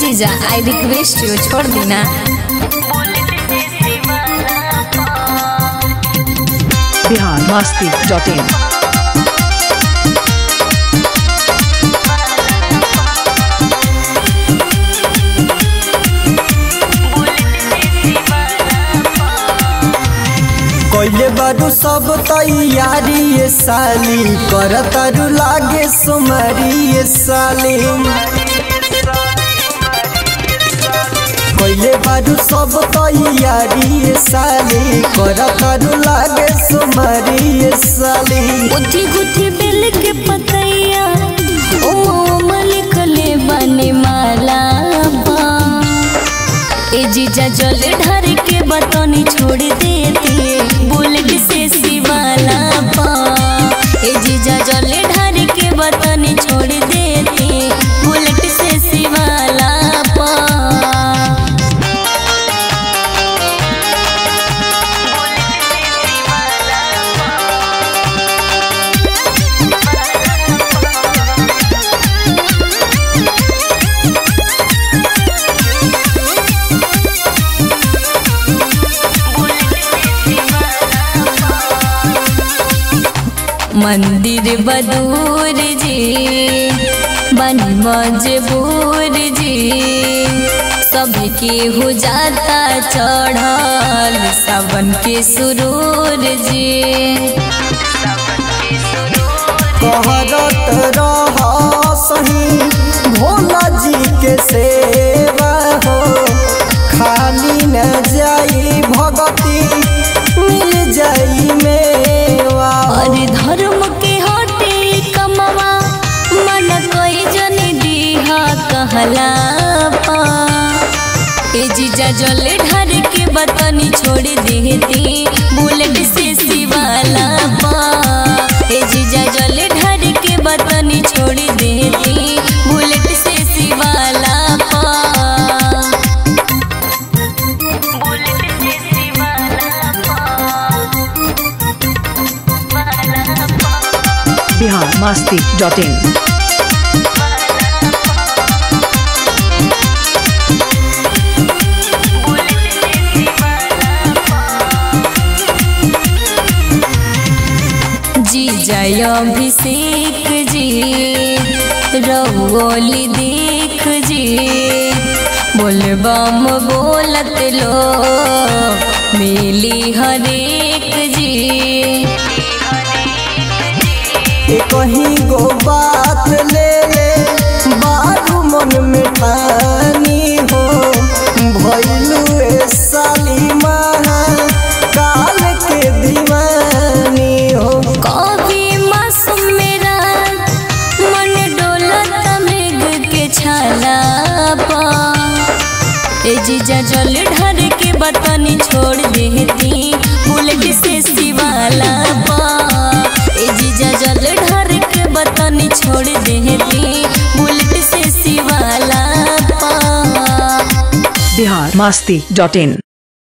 जीजा I request you छोड़ देना बिहार मस्ती डॉट इन कइले बारू सब तैयारी ये साली कर तारू लागे सुमारी ये साली कइले बारू सब तैयारी ये साली कर तारू लागे सुमारी ये साली गुथी गुथी बेल के पतैया ओ लिखले बने माला बा ए जीजा जल ढर के बतनी छोड़ देती बुलेट से शिवाला पा ए जीजा जल ढर के बतनी छोड़ देती बुलेट से शिवाला पा मंदिर बदूर जी बन मजबूर जी सबके हो जाता चढ़ल सावन के सुरूर जी कहरत रह सही भोला जी के सेवा हो खाली न जाई भगती मिल जाई मेवा और धर्म के हटे कमवा मन कोई जन दीहा कहला पा ए जीजा जल ढर के बतनी छोड़ देती बुलेट से शिवाला पा ए जीजा जल ढर के बतनी छोड़ देती बुलेट से शिवाला पा बिहार मस्ती डॉट इन जी जय अभिषेक जी रंगोली देख जी बोलबम बोलत लो मिली हरेक जी ए कहीं गो बात ले ले बारू मन में ठानी हो भैलू ए साली महा काल के दीवानी हो कभी मासूम मेरा मन डोलत मेघ के छाला पा ए जीजा जल ढर के बतनी छोड़ देती बुलेट से शिवाला पा ए जीजा जल ढर के बतनी छोड़ देती बुलेट से शिवाला पा बिहार मस्ती डॉट इन